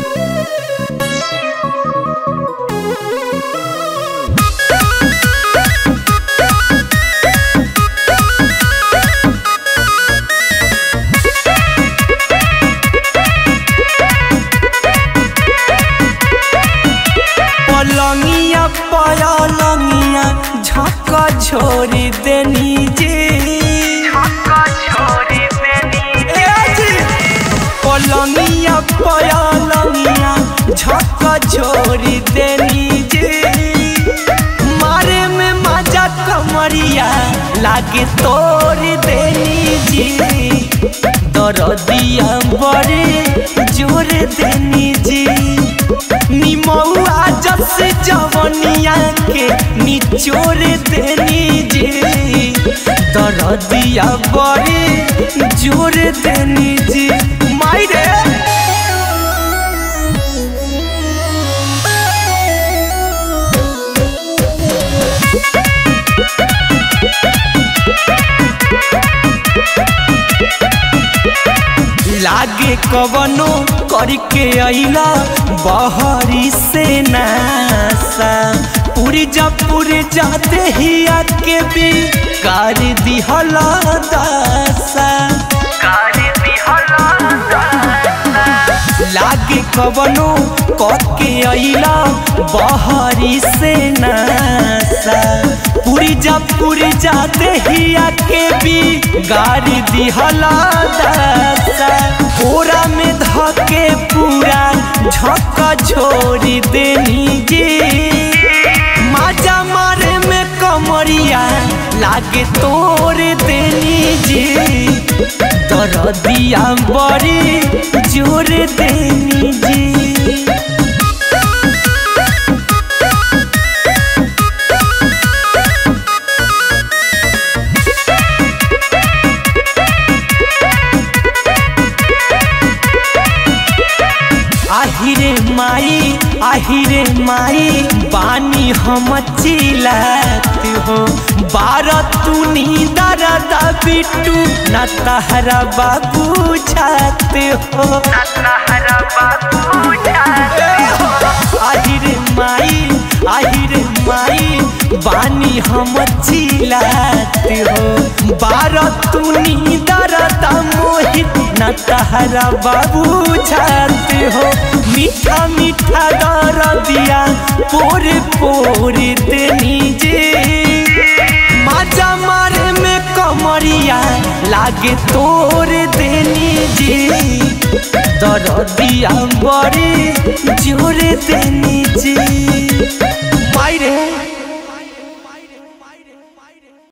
पलंगिया पलंगिया झक्का छोड़ी देनी जी ए जी। पलंगिया पलंगिया झक्का छोड़ी देनी जी मारे में मजा कमरिया लागे तोड़ देनी जी दरदिया बड़े जोर देनी जी निमौआ जस जवनिया के निचोर देनी जी दरदिया बड़े जोर देनी जी मायरे लागे कवनो करके अइला बहरी से नासा पूरी जा पूरी जाते ही आके भी कर दिहला दासा लागे कवनो करके अइला बहरी से नासा पूरी जा पूरी जाते ही आके भी गाड़ी दिहला दासा पूरा में धके पूरा झक्का छोड़ी देनी गे माजा मारे में कमरिया लागे तोड़ देनी जी दरदिया बड़ी जोर देनी जी आहिरे माई आहिरे माई बानी हम चिल्लात हो बारह तू दर्द बिट्टू न तहरा बाबू छात हो आहिरे माई आहिरे माई बानी हम चिल्लात हो बारह तू दर्द मोहित न तहरा बाबू छात हो मीठा मीठा दर दिया पोरे पोरे देनी जे माजा मारे में कमरिया लागे तोर देनी जे दर दिया बड़े जोर देनी